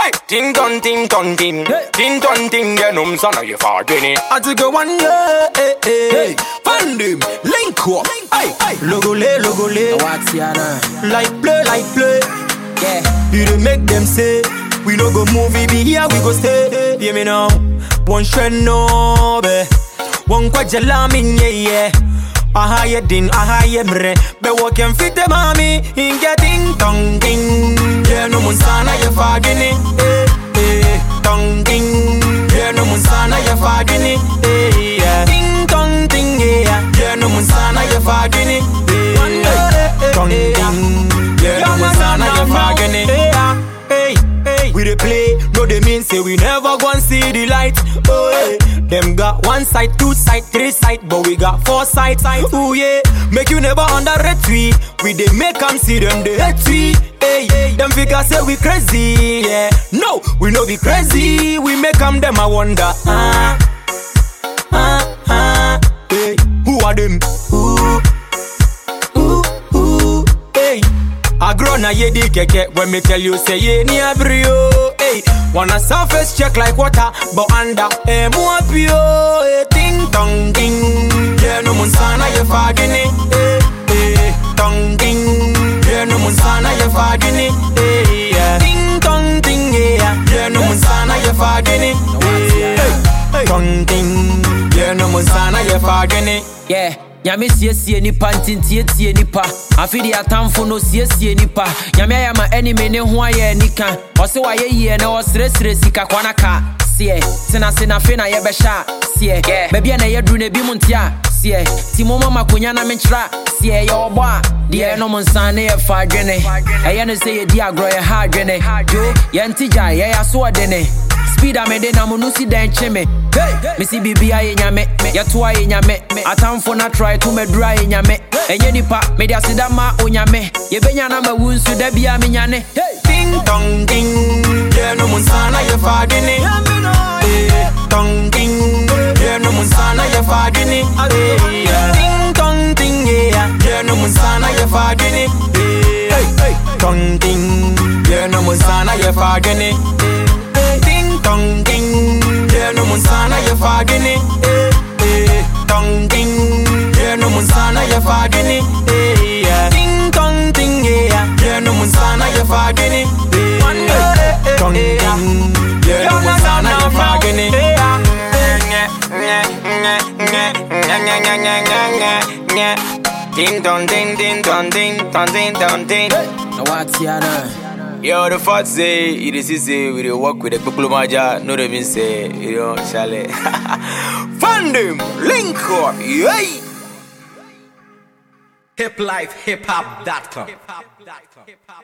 Hey, ting ton ting ton ting, ting ton ting, yeah, num son of you forgetting. I take a one yeah, hey, hey, hey. Find him, link up, hey, hey. Logo le, logo le, Watiana. like play, like play. Yeah. You dey make them say we no go move, we be here, we go stay. Hear me now, one shred no be, one kwajala min yeah yeah. Aha ye din, aha ye mre, be walk and fit the mommy, in getting tongue ding. Yeah no mun sana ye fagini, eh eh, tongue ding. Yeah no mun sana ye fagini, eh yeah. Ding tong ding yeah, yeah no mun sana ye fagini, eh eh, tongue ding. Yeah no mun sana ye fagini, eh hey, hey. We dey play, no they mean say we never gon' see the light. Oh, hey. Them got one side, two side, three side, but we got four sides. Ooh yeah, make you never underrate we. We dey make 'em see them they hate we. Hey, them figures say we crazy, yeah. No, we no be crazy. We make 'em them I wonder. Ah, ah, ah. Hey, who are them? Ooh, ooh, ooh. Hey. I grow na ye di keke when me tell you say ye ni abrio. Hey, wanna surface check like water, but under eh more pure. Hey, ting tong ding, yeah no mun sana ye fagini. Hey, hey, tong ding, yeah no mun sana ye fagini. Hey, yeah, ting tong ding, yeah, yeah no mun sana ye fagini. Hey, hey, tong ding, yeah no mun sana ye fagini. Yeah. Nyame siesie nipa ntintietie nipa afe de atamfo no siesie nipa nyame ayɛ ma anime ne ho ayɛ anika ɔse wayɛ yie na ɔserɛserɛ sika kwana ka seɛ tena se na afei na yɛbɛhyɛ a seɛ baabi a na yɛduru na ebi mu nte a seɛ ti mo ma makonya na menkyerɛ a seɛ yɛwɔ bɔ a deɛ ɛnom nsa ne yɛfa adwene ɛyɛ no sɛ yɛdi agorɔ yɛha adwene jo yɛnte gya yɛyɛ aso ɔdene speed a mede nam no si dɛn kye me mesi biribia yɛ nyame yɛtoa yɛ nyame atamfo no atrae to madura yɛ nyame ɛnyɛ nipa mede aseda ma onyame yɛbɛnya na mawu nso da bia menyane Ding dong ding, yeah no mun sana ye fagini. Eh, Dong ding, yeah no mun sana ye fagini. Eh, yeah. Ding dong ding, yeah, yeah no mun sana ye fagini. Eh, Dong ding, yeah no mun sana ye fagini. Eh, Ding dong ding, yeah no mun sana ye fagini. Eh, eh, Dong ding, yeah no mun sana ye fagini. Eh, yeah. Ding dong ding, yeah, yeah no mun sana ye fagini. Eh, Dong ding, yeah no mun sana ye fagini. Ding dong ding ding dong ding dong ding dong ding. na watiana Yo, the fact say it is easy we dey work with the people maja. No, they mean say you know, Charlie. Find them, link up, yay. hiplifehiphop.com.